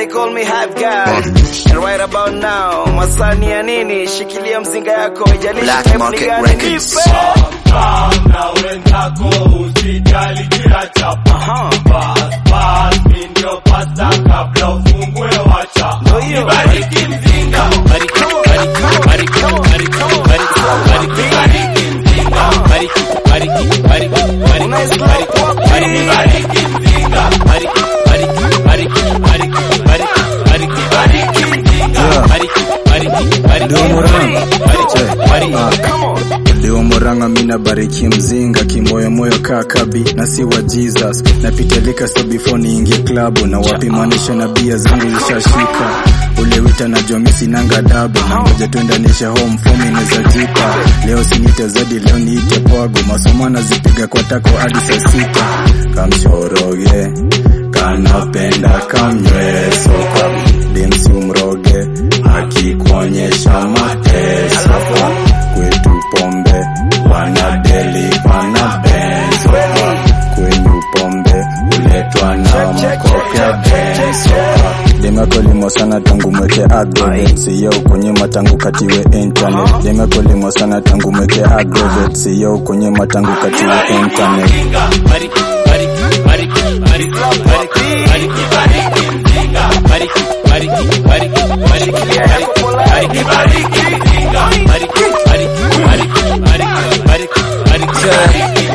They call me hype guy. And right about now, masani ya nini? Shikilia mzinga yako, ijalishi Black type ni Market gani, Records. nipe. na wenzako usijali kila chapa Aha. Bas, bas, mi ndio pasta kabla ufungwe wacha Ndio hiyo. Nibariki mzinga Bariki, bariki, bariki, bariki, bariki, bariki, bariki, bariki, bariki, bariki, Unaislap bariki, wapi? bariki, Nibariki mzinga bariki, bariki, bariki, bariki, bariki, bariki, bariki, bariki, bariki, bariki, Ndio Murang'a. bariki, bariki. Ah. Come on. Leo Moranga mina bariki mzinga kimoyomoyo kaa kabi na si wa Jesus napitalika so before niingie klabu na wapimanisha na bia zangu zishashika ule wita na jomisi nanga dabu na ngoja tuendanisha home fomi neza jipa leo sinite zadi leo niite pwago masomo nazipiga kwa tako hadi saa sita kamshoroge kanapenda kamnyweso demsi umroge akikuonyesha mateso kwetu pombe wanadeli wana benzo kwenyu pombe uletwa na mkoke benzo demekolimo sana tangu mweke agrovet siyo kunyima tangu katiwe internet demekolimo sana tangu mweke agrovet siyo kunyima tangu katiwe internet Bariki, bariki, bariki, bariki, bariki, bariki, bariki, bariki, bariki, bariki, bariki, bariki, bariki, bariki, bariki, bariki, bariki, bariki, bariki,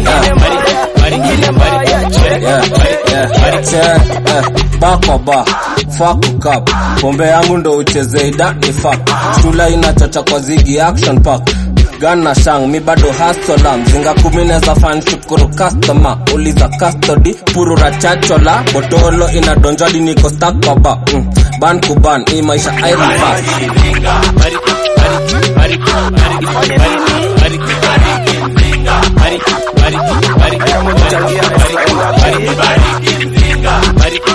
bakoba fakup pombe yangu ndo ucheze idani fak shula inachacha kwa zigi action park gan na shang mi bado hasola mzinga kumi neza fan shukuru customer uliza custody purura chachola botolo inadonjadi niko stakoba mm. ban kuban hii maisha irivas bariki, bariki, bariki, bariki, bariki, bariki, bariki, bariki, bariki, bariki, bariki,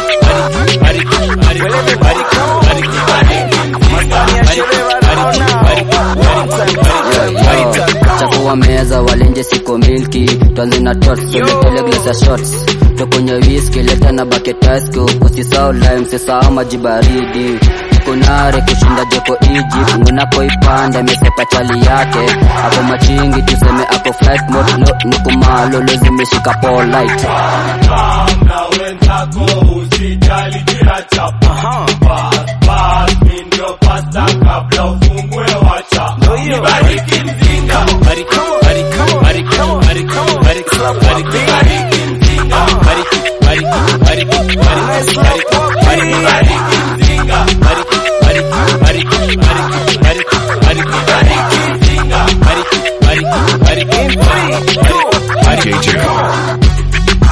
chafua meza walenje siko milki twanze na tots soletele glasa shots tokonye whisky leta na baketasko usisao lime sisao maji baridi kunare kushinda joko Egypt ngunapoipanda mesepa chali yake ako machingi tuseme ako flight mode no nikumalolo zimeshika polite na wenzako usijali kila chapa Bas, bas, mi ndio pasta kabla ufungwe wacha Nibariki mzinga bariki, bariki, bariki, bariki, bariki, bariki, bariki, mzinga. Bariki, bariki, bariki, bariki, bariki, bariki, Nibariki mzinga bariki, bariki, bariki, bariki, bariki, bariki, bariki, mzinga. Bariki, bariki, bariki, bariki, bariki, bariki.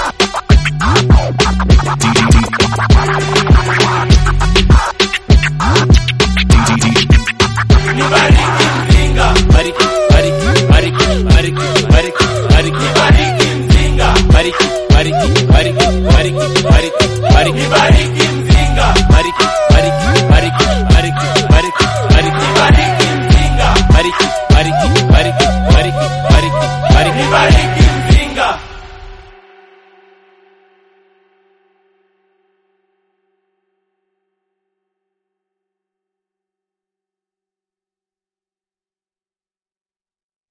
Nibariki mzinga Bariki, bariki, bariki, bariki, bariki, bariki, bariki, mzinga bariki, bariki, bariki, bariki, bariki, bariki, Nibariki mzinga bariki, bariki, bariki, bariki, bariki, bariki, Nibariki mzinga bariki, bariki, bariki, bariki, bariki, bariki, Nibariki